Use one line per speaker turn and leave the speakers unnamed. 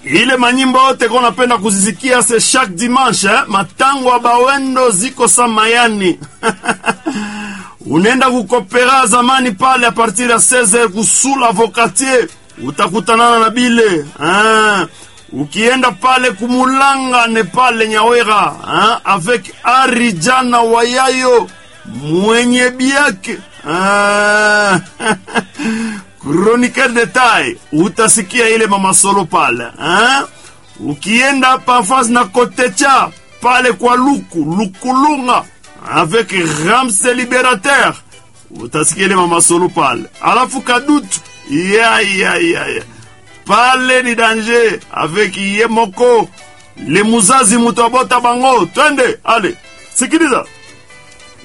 ile manyimbo yote ko napenda kuzisikia se chaque dimanche eh? matango ya bawendo ziko sa mayani unaenda kukopera zamani pale a partir ya 16 kusula vokatier utakutanana na bile ah. ukienda pale kumulanga ne pale nyawera ah? avec arijana wayayo mwenye biake ah. chronique detail utasikia ile mama solo pale ah? ukienda pafas na kotecha pale kwa luku lukulunga avec ramse liberateur utasikia ile mama solo pale alafu kadutu ya ya ya ya pale ni danger avec ye moko le muzazi mutu abota bango twende ale sikiliza